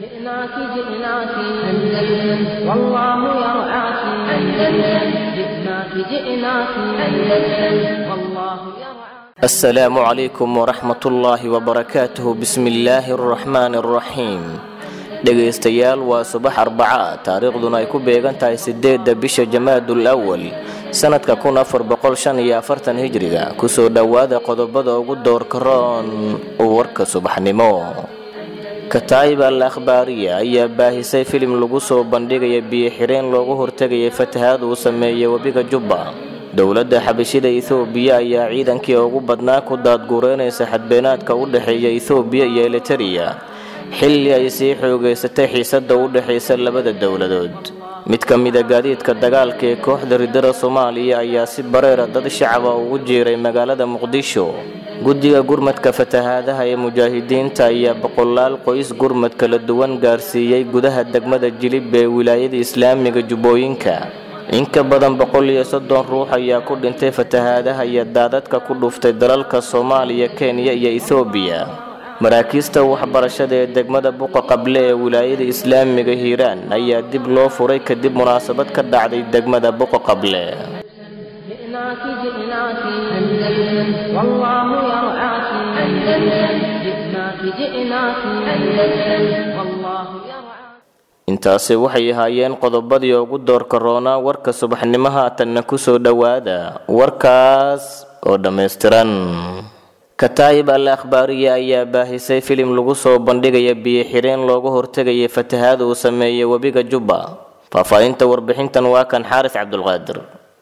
جئناك جئناك أندلس والله يرعاك أندلس جئناك جئناك أندلس والله يرعاك السلام عليكم ورحمة الله وبركاته بسم الله الرحمن الرحيم dhegaystayaal waa subax arbaca taariikhduna ay ku beegan tahay sideedda bisha jamaadul awal sanadka kun afar boqol shan iyo afartan hijriga kusoo dhowaada qodobada ugu doorka roon warka subaxnimo kataayib al akhbaariya ayaa baahisay filim lagu soo bandhigaya biyo-xireen loogu hortegayay fatahaad uu sameeyey webiga jubba dowladda xabashida ethoobiya ayaa ciidankii ugu badnaa ku daadguureynaysa xadbeenaadka u dhexeeya ethoobiya iyo eliteria xilli ay sii xoogaysatay xiisadda u dhexaysa labada dowladood mid ka mida gaadiidka dagaalka ee kooxda ridada soomaaliya ayaa si bareera dad shacaba ugu jiiray magaalada muqdisho guddiga gurmadka fatahaadaha ee mujaahidiinta ayaa boqolaal qoys gurmad kala duwan gaarsiiyey gudaha degmada jilib ee wilaayada islaamiga jubbooyinka in ka badan boqol iyo soddon ruux ayaa ku dhintay fatahaadaha iyo daadadka ku dhuftay dalalka soomaaliya kenya iyo ethoobiya maraakiista waxbarashada ee degmada buqa qable ee wilaayada islaamiga hiiraan ayaa dib loo furay kadib munaasabad ka dhacday degmada buqa qable جئناك جئناك أندلس والله يرعاك أندلس جئناك جئناك أندلس والله يرعاك intaasi waxay ahaayeen qodobadii ugu doorka roonaa warka subaxnimo haatanna kusoo dhowaada warkaas oo dhammaystiran kataayib al akhbaariya ayaa baahisay filim lagu soo bandhigaya biyo-xireen looga hortegayay fatahaad uu sameeyey webiga jubba faahfaahinta warbixintan waa kan xaaris cabdulqaadir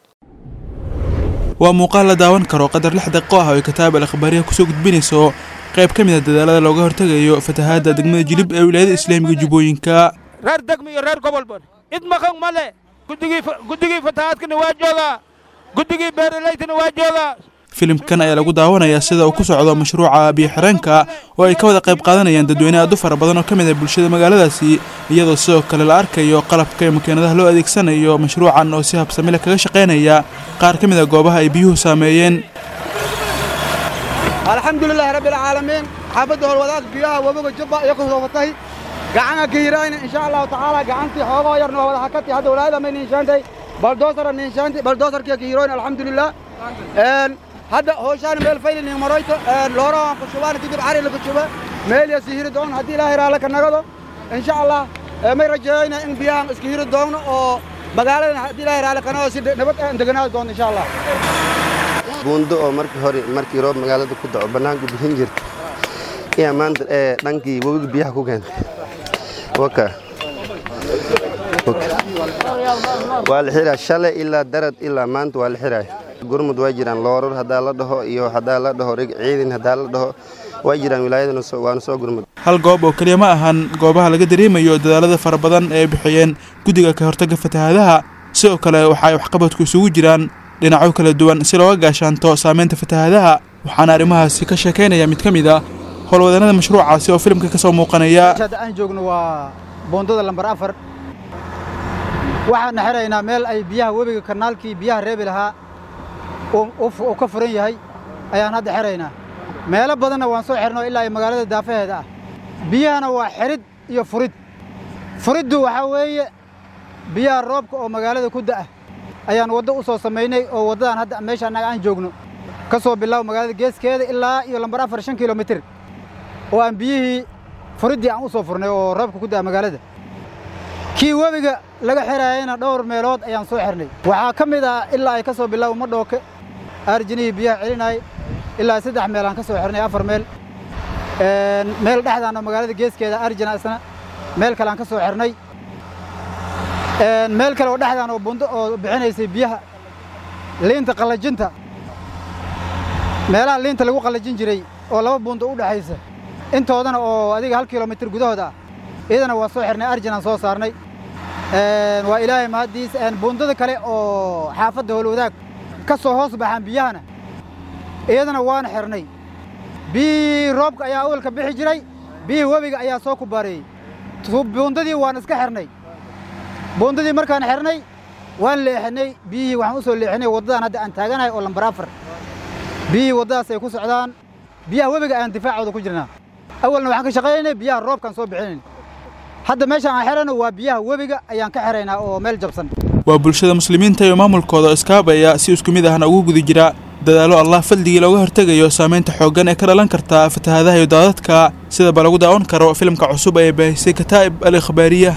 waa muuqaal la daawan karo qadar lix daqiiqo ah oo ay kataab al akhbaariya kusoo gudbinayso qayb ka mid a dadaalada looga hortegayo fatahaadda degmada jilib ee wilaayada islaamiga jubbooyinka reer degmi iyo reer gobolban cid maqan ma le guddigii guddigii fatahaadkana waa joogaa guddigii beeralaytana waa joogaa filimkan ayaa lagu daawanayaa sida uu ku socdo mashruuca biyo-xireenka oo ay ka wada qayb qaadanayaan dadweyne aad u fara badan oo ka mid ah bulshada magaaladaasi iyadoo sidoo kale la arkayo qalabka iyo makiinadaha loo adeegsanayo mashruucan oo si habsamile kaga shaqaynaya qaar ka mid a goobaha ay biyuhu saameeyeen alxamdulilaahi rabbialcaalamiin xaafadda howlwadaad biyaha webiga jubba iyo ku soofatay gacana gihirayna insha allahu tacaala gacantii xoogoo yarna waa wada hakati hadda walaayada may niinshaantay baldoosara niinshaantay baldoosarkiya gihiroyn alxamdulilah hadda hooshaan meel fayli nin maroyto loorahan ku shubaan dibir cari lagu shuba meel ya sihiri doon haddii ilaahay raala ka nagado insha allah may rajeeyayna in biyahan iska hiri doonno oo magaaladan haddii ilaahay raala ka nagado si nabad aan deganaadi doonno insha allah buundo oo markii hore markii roob magaalada ku daco bannaanku bixin jirta ayaa maanta ee dhankii webiga biyaha ku keentay waka waa la xiraa shalay ilaa darad ilaa maanta waa la xiraay gurmud waa jiraan looror haddaa la dhaho iyo haddaa la dhaho rig ciidan haddaa la dhaho waa jiraan wilaayadana waana soo gurmud hal goob oo keliya ma ahan goobaha laga dareemayo dadaalada fara badan ee bixiyeen guddiga ka hortagga fatahaadaha sidoo kale waxa ay waxqabadku isugu jiraan dhinacyo kala duwan si looga gaashaanto saameynta fatahaadaha waxaana arrimahaasi ka sheekaynaya mid ka mid a howlwadeennada mashruucaasi oo filimka ka soo muuqanaya hadda aan joogno waa boondada lambar afar waxaana xiraynaa meel ay biyaha webiga kanaalkii biyaha reebi lahaa uu ka furan yahay ayaan hadda xiraynaa meelo badanna waan soo xirno ilaa ay magaalada daafaheeda ah biyahana waa xirid iyo furid furiddu waxaa weeye biyaha roobka oo magaalada ku da'a ayaan waddo u soo samaynay oo waddadan hadda meesha annaga aan joogno ka soo bilaabo magaalada geeskeeda ilaa iyo lambar afar shan kilomitir oo aan biyihii furiddii aan u soo furnay oo roobka ku da'a magaalada kii webiga laga xiraayayna dhowr meelood ayaan soo xirnay waxaa ka mid ah ilaa ay ka soo bilaabo madhooke aarjinihii biyaha celinayay ilaa saddex meel aan ka soo xirnay afar meel meel dhexdaan oo magaalada geeskeeda arjina isna meel kale aan ka soo xirnay meel kale oo dhexdaan oo bundo oo bixinaysay biyaha liinta qallajinta meelaha liinta lagu qallajin jiray oo laba bundo u dhexaysa intoodana oo adiga hal kilomitir gudahooda ah iyadana waa soo xirnay arjin aan soo saarnay waa ilaahay mahaddiis bundada kale oo xaafadda howlwadaag ka soo hoos baxaan biyahana iyadana waana xirnay biyihii roobka ayaa awalka bixi jiray biyihii webiga ayaa soo kubaareeyey buundadii waan iska xirnay buundadii markaan xirnay waan leexinay biyihii waxaan u soo leexinay waddadan hadda aan taaganahay oo lambar afar biyihii waddadaas ay ku socdaan biyaha webiga ayaan difaacooda ku jirnaa awalna waxaan ka shaqaynaynay biyaha roobkaan soo bixinayn hadda meeshaan aan xerayno waa biyaha webiga ayaan ka xeraynaa oo meel jabsan waa bulshada muslimiinta iyo maamulkooda iskaabaya si isku mid ahna ugu guda jira dadaalo allah fadligii looga hortegayo saamaynta xooggan ee ka dhalan karta fatahaadaha iyo daadadka sidaba lagu daawan karo filimka cusub ee baahisay kataa'ib al ikhbaariya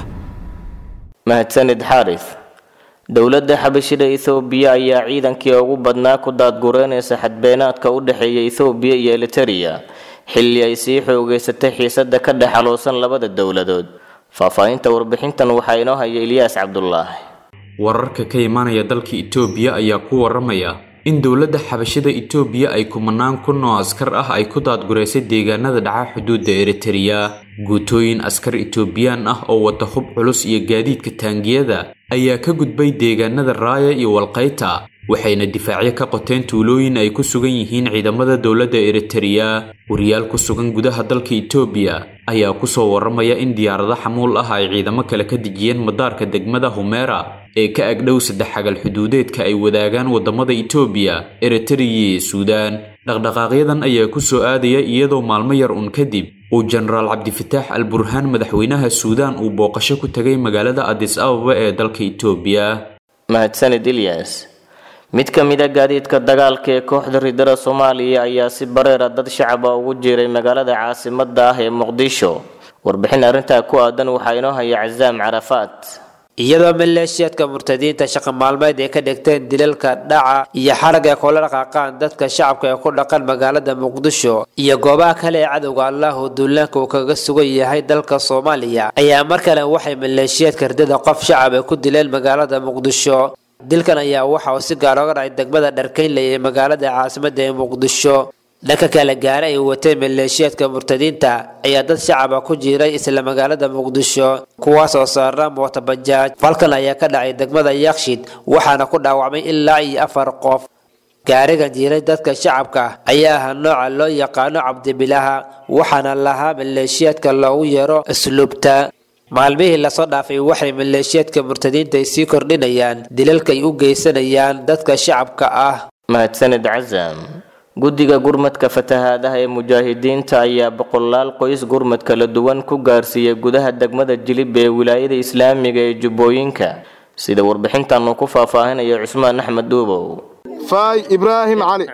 mahadsanid xaaris dowladda xabashida ethoobiya ayaa ciidankii ugu badnaa ku daadgureynaysa xadbeenaadka u dhexeeya ethoobiya iyo eliteria xilli ay sii xoogeysatay xiisadda ka dhex aloosan labada dowladood faahfaahinta warbixintan waxaa inoo haya ilyaas cabdulaahi wararka ka imaanaya dalka itoobiya ayaa ku waramaya in dowladda xabashada itoobiya ay kumanaan kun oo askar ah ay ku daadgureysay deegaanada dhaca xuduudda eritereya guutooyin askar itoobiyaan ah oo wata hub culus iyo gaadiidka taangiyada ayaa ka gudbay deegaanada raaya iyo walqayta waxayna difaacyo ka qoteen tuulooyin ay ku sugan yihiin ciidamada dowladda eritereya wariyaal ku sugan gudaha dalka itoobiya ayaa kusoo waramaya in diyaarado xamuul ah ay ciidamo kale ka dejiyeen madaarka degmada humera ee ka agdhow saddex xagal xuduudeedka ay wadaagaan wadamada itoobiya eritereya iyo suudaan dhaqdhaqaaqyadan ayaa kusoo aadaya iyadoo maalmo yar un kadib uu jenaraal cabdifataax al burhaan madaxweynaha suudaan uu booqasho ku tegay magaalada adis ababa ee dalka itoobiya mahadsanid ilyas mid ka mid a gaadiidka dagaalka ee kooxda ridada soomaaliya ayaa si bareera dad shacaba ugu jiray magaalada caasimada ah ee muqdisho warbixin arrintaa ku aadan waxaa inoo haya casaam carafaat iyadoo maleeshiyaadka murtadiinta shaqa maalmeed ay ka dhigteen dilalka dhaca iyo xarag ay kula dhaqaaqaan dadka shacabka ee ku dhaqan magaalada muqdisho iyo goobaha kale ee cadowga allahu duulaanka uu kaga sugan yahay dalka soomaaliya ayaa mar kale waxay maleeshiyaadka ridada qof shacab ay ku dileen magaalada muqdisho dilkan ayaa waxa uu si gaar oga dhacay degmada dharkaynley ee magaalada caasimada ee muqdisho dhanka kale gaare ay watay maleeshiyaadka murtadiinta ayaa dad shacaba ku jiray isla magaalada muqdisho kuwaas oo saara mootabajaaj falkan ayaa ka dhacay degmada yakshid waxaana ku dhaawacmay ilaa iyo afar qof gaarigan jiiray dadka shacabka ayaa ahaa nooca loo yaqaano cabdibilaha waxaana lahaa maleeshiyaadka loogu yeero asluubta maalmihii lasoo dhaafay waxay maleeshiyaadka murtadiinta ay sii kordhinayaan dilalka ay u geysanayaan dadka shacabka ah mahadsanid casaam guddiga gurmadka fatahaadaha ee mujaahidiinta ayaa boqolaal qoys gurmad kala duwan ku gaarsiiyey gudaha degmada jilib ee wilaayada islaamiga ee jubbooyinka sida warbixintan uu ku faahfaahinayo cusmaan axmed dhuubow faay ibraahim cali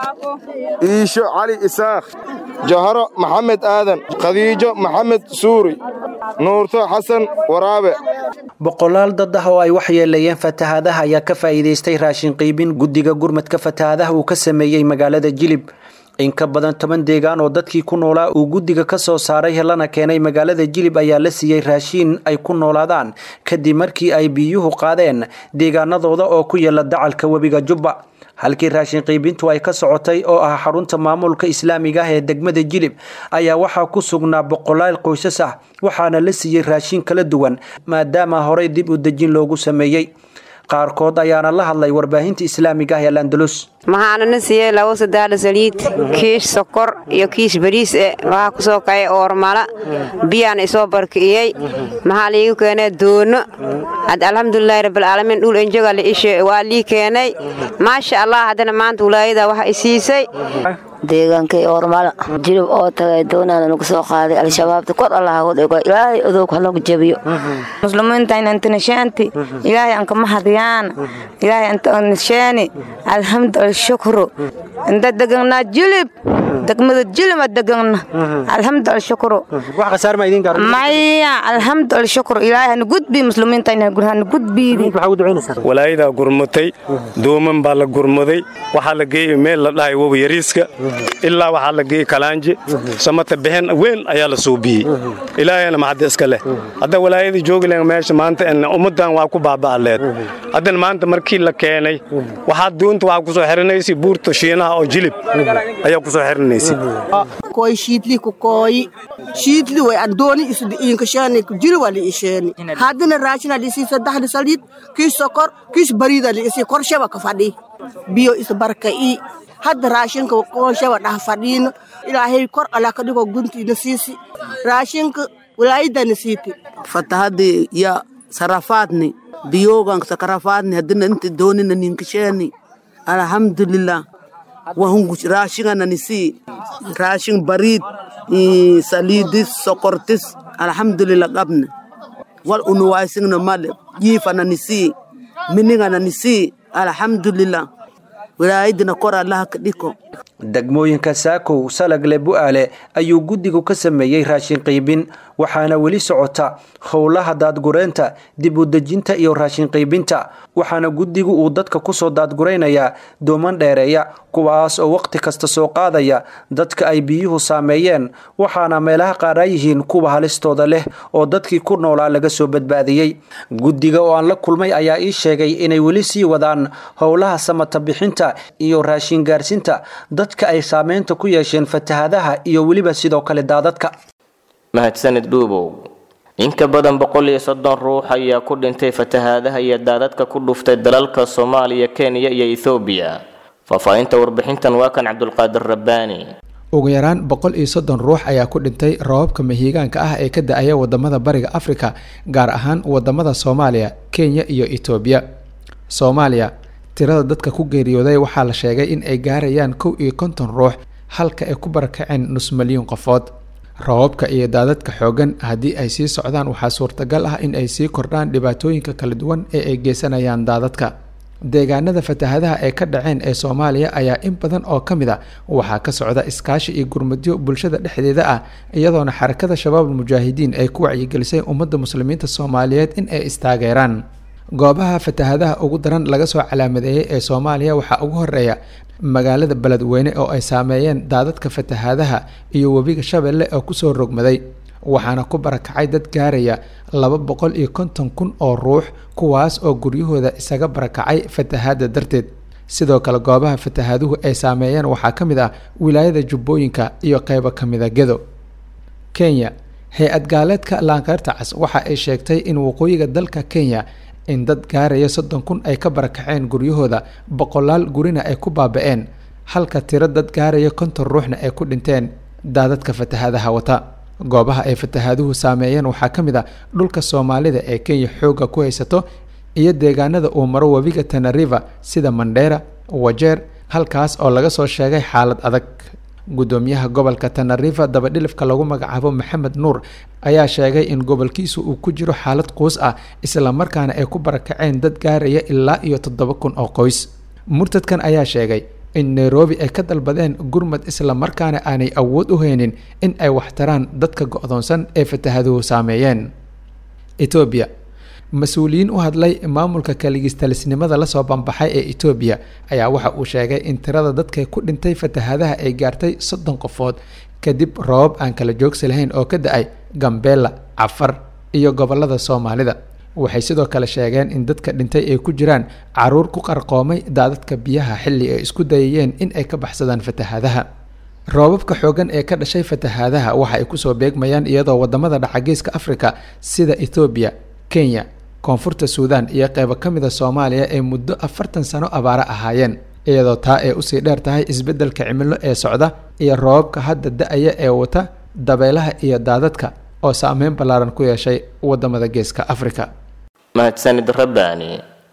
iisho cali isaakh jaharo maxamed aadan khadiijo maxamed suuri nuurto xasan waraabe boqolaal dad ah oo ay waxyeeleeyeen fatahaadaha ayaa ka faa'iidaystay raashin qiibin guddiga gurmadka fatahaadaha uu ka sameeyey magaalada jilib in ka badan toban deegaan oo dadkii ku noolaa uu guddiga ka soo saaray helana keenay magaalada jilib ayaa la siiyey raashiin ay ku noolaadaan kadib markii ay biyuhu qaadeen deegaanadooda oo ku yaala dacalka webiga jubba halkii raashin qiibintu ay ka socotay oo ah xarunta maamulka islaamiga ah ee degmada jilib ayaa waxaa ku sugnaa boqolaal qoysas ah waxaana la siiyey raashin kala duwan maadaama horey dib u dejin loogu sameeyey qaarkood ayaana la hadlay warbaahinta islaamiga ah ee landalus maxaanana siiyey labo sadaala saliid kiish sokor iyo kiish bariis e waxaa ku soo kacay oormala biyaana isoo barki'iyey maxaa liigu keenay doono had alxamdulilaahi rabbilcaalamiin dhul enjoga la ishe waa lii keenay maasha allah haddana maanta walaayada waxa i siisay deegaankay oormala jilib oo tagay doonaana nagu soo qaaday al-shabaabta kor allah hagu dhigo ilaahay odoog hanagu jabiyo muslimiinta inantinashaanti ilaahay anka mahadiyaan ilaahay antanishaani alxamdu alshukru inta deganaa jilib degmada jilima degana alxamdu alshukru maya alxamdu alshukru ilaahay hana gudbi muslimiinta hana gudbiidi walaayadaa gurmatay dooman baa la gurmaday waxaa la geeyey meel la dhahay woba yariiska ilaa waxaa la geeyey kalaanje samata bixin weyn ayaa la suubiyey ilaahayna maxadda iska leh hadda walaayadii joogi lahen meesha maanta ummaddan waa ku baaba'aleed haddana maanta markii la keenay waxaa doonta waxaa kusoo xirinaysay buurta shiinaha oo jilib ayaa kusoo xirinaysay koy shiidli ku kooyi shiidli way adooni inkashaani jiri waa liisheeni haddana raashina liisii saddexda saliid kiis sokor kiis bariida liisii korshaba ka fadhi biyo isbarka'i hadda raashinka korshaba dhah fadhiino ilaahay kor ala ka dhigo guntiina siisi raashinka walaayadana siiti fatahadii ya sarafaadni biyogan sakarafaadni haddana inta doonina ninkasheeni alhamdulillah wahungu raashingana nisi raashin bariid saliidis sokortis alhamdulillah qabna wal unuwaysingna male jiifana nisii miningana nisii alxamdulilah wilaayadina kor allaha ka dhiko degmooyinka saakow salagle bu'aale ayuu guddigu ka sameeyey raashin qiibin waxaana weli socota howlaha daadgureynta dib u dejinta iyo raashin qiibinta waxaana guddigu uu dadka kusoo daadguraynayaa dooman dheereeya kuwaas oo wakhti kasta soo qaadaya dadka ay biyuhu saameeyeen waxaana meelaha qaadhaa yihiin kuwa halistooda leh oo dadkii ku noolaa laga soo badbaadiyey guddiga oo aan la kulmay ayaa ii sheegay inay weli sii wadaan howlaha samata bixinta iyo raashin gaarsinta dadka ay saameynta ku yeesheen fatahadaha iyo weliba sidoo kale daadadka mahadsanid dhuubow in ka badan boqol iyo soddon ruux ayaa ku dhintay fatahaadaha iyo daadadka ku dhuftay dalalka soomaaliya kenya iyo ethoobiya faahfaahinta warbixintan waa kan cabdulqaadir rabbaani ugu yaraan boqol iyo soddon ruux ayaa ku dhintay roobabka mahiigaanka ah ee ka da-aya wadamada bariga afrika gaar ahaan wadamada soomaaliya kenya iyo etoobiya soomaaliya tirada dadka ku geeriyooday waxaa la sheegay in ay gaarayaan kow iyo konton ruux halka ay ku barakaceen nus milyuun qofood roobabka iyo daadadka xoogan haddii ay sii socdaan waxaa suurtagal ah in ay sii kordhaan dhibaatooyinka kala duwan ee ay geysanayaan daadadka deegaanada fatahadaha ee ka dhaceen ee soomaaliya ayaa in badan oo ka mid a waxaa ka socda iskaashi iyo gurmadyo bulshada dhexdeeda ah iyadoona xarakada shabaabul mujaahidiin ay ku wacyigelisay ummadda muslimiinta soomaaliyeed in ay istaageeraan goobaha fatahadaha ugu daran laga soo calaamadeeyey ee soomaaliya waxaa ugu horeeya magaalada beledweyne oo ay saameeyeen daadadka fatahadaha iyo webiga shabeelle oo kusoo rogmaday waxaana ku barakacay dad gaaraya laba boqol iyo konton kun oo ruux kuwaas oo guryahooda isaga barakacay fatahaada darteed sidoo kale goobaha fatahaaduhu ay saameeyeen waxaa ka mid ah wilaayada jubbooyinka iyo qeybo ka mida gedo kenya hay-ad gaaleedka laanqeyrta cas waxa ay sheegtay in waqooyiga dalka kenya in dad gaaraya soddon kun ay ka barakaceen guryahooda boqolaal gurina ay ku baaba-een halka tiro dad gaaraya konton ruuxna ay ku dhinteen daadadka fatahaadaha wata goobaha ay fatahaaduhu saameeyeen waxaa ka mid a dhulka soomaalida ee kenya xoogga ku haysato iyo deegaanada uu maro webiga tanariva sida mandheera wajeer halkaas oo laga soo sheegay xaalad adag gudoomiyaha gobolka tanariva dabadhilifka lagu magacaabo maxamed nuur ayaa sheegay in gobolkiisu uu ku jiro xaalad quus ah islamarkaana ay ku barakaceen dad gaaraya ilaa iyo toddoba kun oo qoys murtadkan ayaa sheegay in nairobi ay ka dalbadeen gurmad islamarkaana aanay awood u haynin in ay waxtaraan dadka go-doonsan ee fatahaduhu saameeyeen etoobiya mas-uuliyiin u hadlay maamulka kaligistalisnimada lasoo bambaxay ee etoobiya ayaa waxa uu sheegay in tirada dadka ku dhintay fatahadaha ay gaartay soddon qofood kadib roobab aan kala joogsi lahayn oo ka da-ay gambeella cafar iyo gobolada soomaalida waxay sidoo kale sheegeen in dadka dhintay ay ku jiraan caruur ku qarqoomay daadadka biyaha xilli ay isku dayayeen in ay ka baxsadaan fatahaadaha roobabka xoogan ee ka dhashay fatahaadaha waxa ay kusoo beegmayaan iyadoo wadamada dhacageeska afrika sida ethoobiya kenya koonfurta suudaan iyo qeybo ka mida soomaaliya ay muddo afartan sano abaaro ahaayeen iyadoo taa ay usii dheer tahay isbeddelka cimilo ee socda iyo roobabka hadda da-aya ee wata dabeelaha iyo daadadka oo saameyn ballaaran ku yeeshay wadamada geeska afrika mahadsanid rabbaani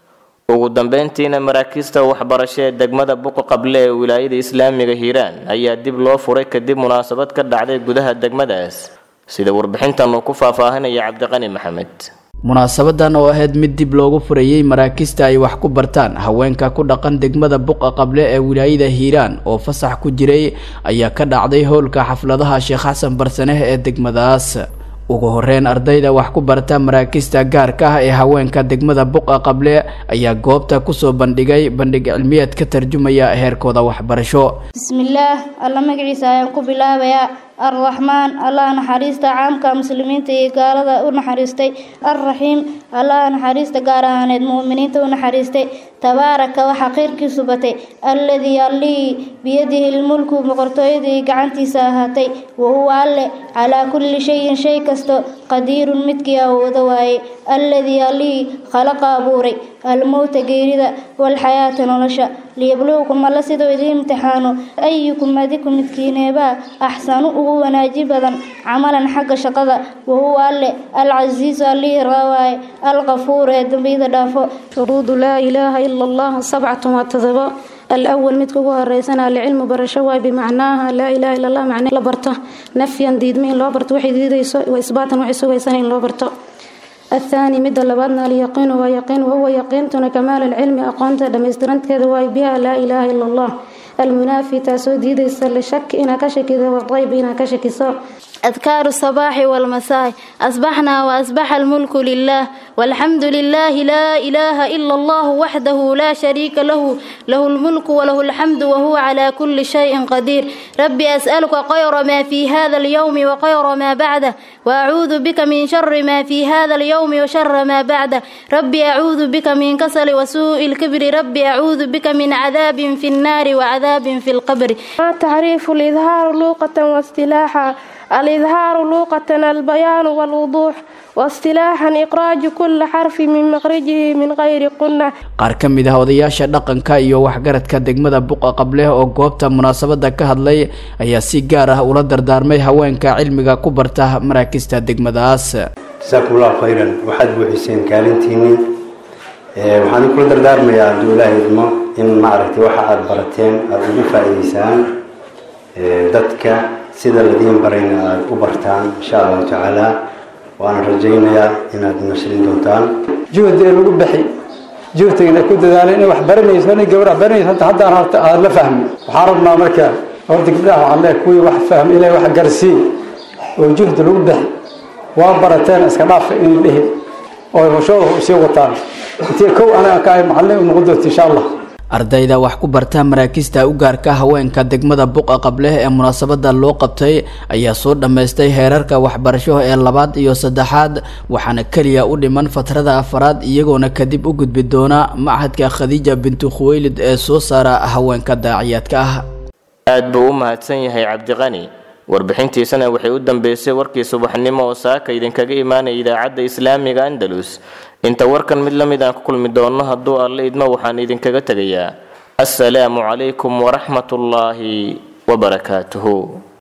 ugu dambeyntiina maraakiista waxbarasho ee degmada buqa qable ee wilaayada islaamiga hiiraan ayaa dib loo furay kadib munaasabad ka dhacday gudaha degmadaas sida warbixintan uu ku faahfaahinaya cabdiqani maxamed munaasabadan oo ahayd mid dib loogu furayey maraakiista ay wax ku bartaan haweenka ku dhaqan degmada buqa qable ee wilaayada hiiraan oo fasax ku jiray ayaa ka dhacday howlka xafladaha sheekh xasan barsaneh ee degmadaas ugu horeyn ardayda wax ku barta maraakiista gaarka ah ee haweenka degmada buqa qable ayaa goobta kusoo bandhigay bandhig cilmiyeed ka tarjumaya heerkooda waxbarasho bismillaah alla magaciisa ayaan ku bilaabayaa arraxmaan allah naxariista caamka muslimiinta iyo gaalada u naxariistay alraxiim allah naxariista gaar ahaaneed mu'miniinta u naxariistay tabaaraka waxaa khayrkiisu batay alladii allihii biyadihi lmulku boqortooyadii gacantiisa ahaatay wahuwa alle calaa kulli shayin shay kasto qadiirun midkii awoodo waaye alladii allihii khalaqa abuuray almowta geerida walxayaata nolosha liyabluukum alla siduu idiin imtixaano ayukum adiku midkiineebaa axsanu ugu wanaaji badan camalan xagga shaqada wahuwa alle alcasiisu allihii raawaaye alqafuur ee dambiyada dhaafo shuruudu laa ilaaha ila allah sabcatun waa todobo الأول مid kugu horeysana alcilmu barasho waay bimacnaaha laa ilaha illa allah macne la barto nafyan diidma in loo barto waxay diidayso wa isbaatan waxay sugaysan in loo barto الثاني مد لبادنا اليقين ويقين وهو يقينتنا كمال العلم أقونت دمسترنت كذا واي بها لا إله إلا الله المنافي تاسو ديد الشك إنا كشك والريب إنا كشك سو أذكار الصباح والمساء أصبحنا وأصبح الملك لله والحمد لله لا إله إلا الله وحده لا شريك له له الملك وله الحمد وهو على كل شيء قدير ربي أسألك خير ما في هذا اليوم وخير ما بعده وأعوذ بك من شر ما في هذا اليوم وشر ما بعده ربي أعوذ بك من كسل وسوء الكبر ربي أعوذ بك من عذاب في النار وعذاب في القبر تعريف الإظهار لوقة واصطلاحا الإظهار لوقة البيان والوضوح واصطلاحا إخراج كل حرف من مخرجه من غير قنة qaar ka mid ah odayaasha dhaqanka iyo waxgaradka degmada buqa qableh oo goobta munaasabada ka hadlay ayaa si gaar ah ula dardaarmay haweenka cilmiga ku barta maraakista degmadaas jasaakum allahu khayran waxaad buuxiseen kaalintiinii waxaan kula dardaarmayaa hadduu ilaahay idmo in maaragtay waxa aada barateen aada ugu faa'iideysaan dadka sida ladiin barayna aada u bartaan insha allahu tacaala waana rajaynayaa inaad nasrin doontaan juhdi ee lagu bixi juhdigana ku dadaalay inay wax baranayso inay gabar wax baranayso hanta haddaan horta aada la fahmi waxaan rabnaa marka horta gabdhaha waxaan leeyahay kuwii wax fahmi inay wax garsii oo juhdi lagu bixi waa barateen iska dhaafa inay dhihi oo hoshooda usii wataan intii kow anaga ka ay macallin u noqon doonta insha allah ardayda wax ku barta maraakista u gaarka haweenka degmada buqa qableh ee munaasabada loo qabtay ayaa soo dhammaystay heerarka waxbarasho ee labaad iyo saddexaad waxaana keliya u dhiman fatrada afaraad iyagoona kadib u gudbi doona machadka khadiija bintu khuweylid ee soo saara haweenka daaciyaadka ah aad buu u mahadsan yahay cabdiqani warbixintiisana waxay u dambeysay warkii subaxnimo oo saaka idinkaga imaanaya idaacadda islaamiga andalus inta warkan mid la mid aan ku kulmi doonno hadduu alle idmo waxaan idinkaga tegayaa assalaamu calaykum waraxmatullaahi wabarakaatuhu